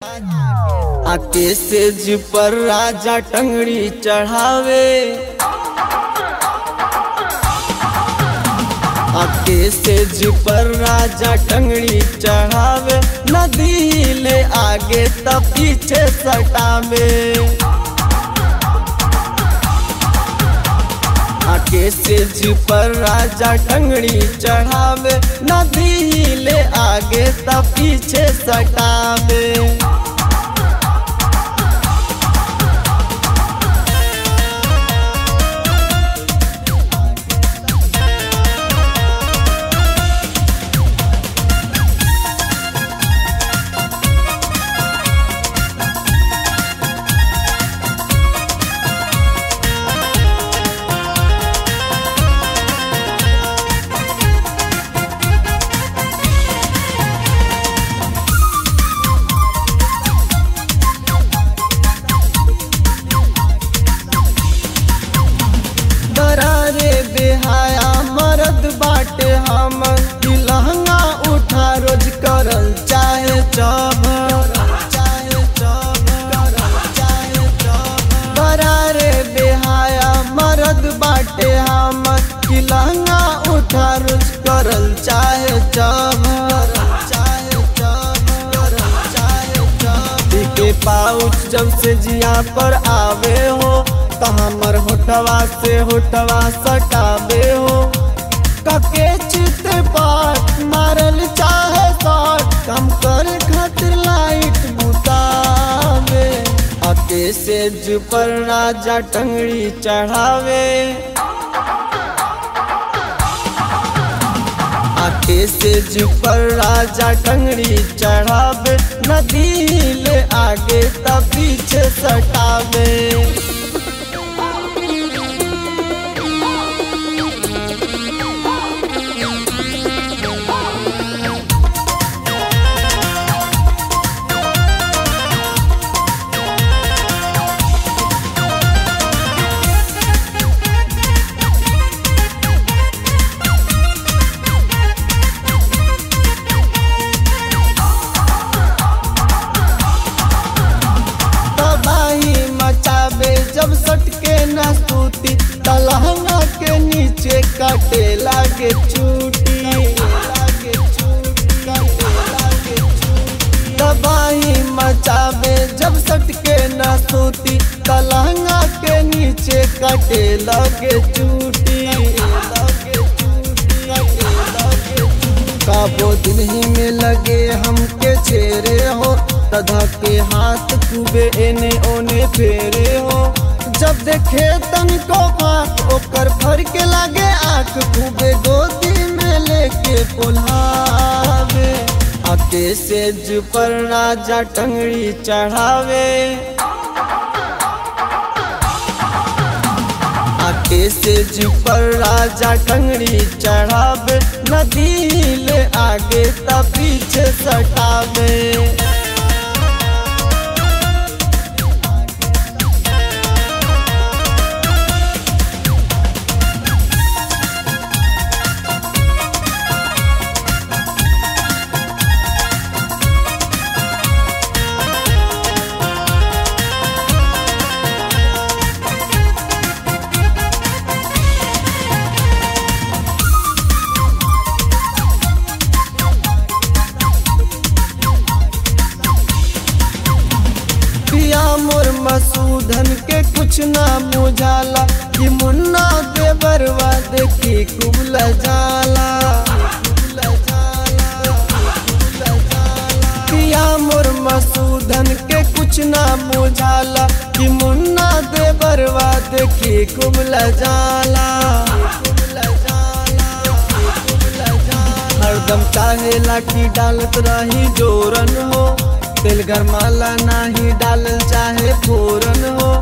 आके सेज पर राजा टंगड़ी चढ़ावे आके सेज पर राजा टंगड़ी चढ़ावे नदी ले आगे तब पीछे सटावे आके सेज पर राजा टंगड़ी चढ़ावे नदी ले आगे तब पीछे सटावे दरारे बेहाया मरद बाटे हम ई लहंगा उठा रोज करल चाहे चब दरारे बेहाया मरद बाटे हम ई लहंगा उठा रोज करल चाहे चब के पाउच जब से जिया पर आवे हो तो हमर होठवा से होठवा सटावे हो कके चित पाट मारल चाहे शॉट कम कर खातिर लाइट बुतावे अके सेज पर राजा टंगड़ी चढ़ावे आके सेज पर राजा टंगड़ी चढ़ावे नदी ले आगे तब पीछे सटावे तबाही मचावे जब सटके न सूती तलहंगा के नीचे कटे लागे चूटी तबाही मचावे जब सटके न सूती तलहंगा के नीचे कटे लगे चूटी काबो दिन ही में लगे हमके चेहरे हो तधा के हाथ खूबे एने ओने फेरे हो जब देखे तन को फाक ओकर फर के लागे आंख खूबे गोदी में लेके पुल्हावे आके सेज पर राजा टंगड़ी चढ़ावे आके सेज पर राजा टंगड़ी चढ़ावे नदी ले आगे तब पीछे सटावे पिया मोर मसूधन के कुछ ना मुझाला कि मुन्ना देवरवा देखी कुबल जाला पिया मोर मसूधन के कुछ ना मुझाला कि मुन्ना देवरवा देखी कुबल जाला हरदम चाहेला कि डालत रही जोरन हो तेल गरमाला नाही डालल चाहे फोरन हो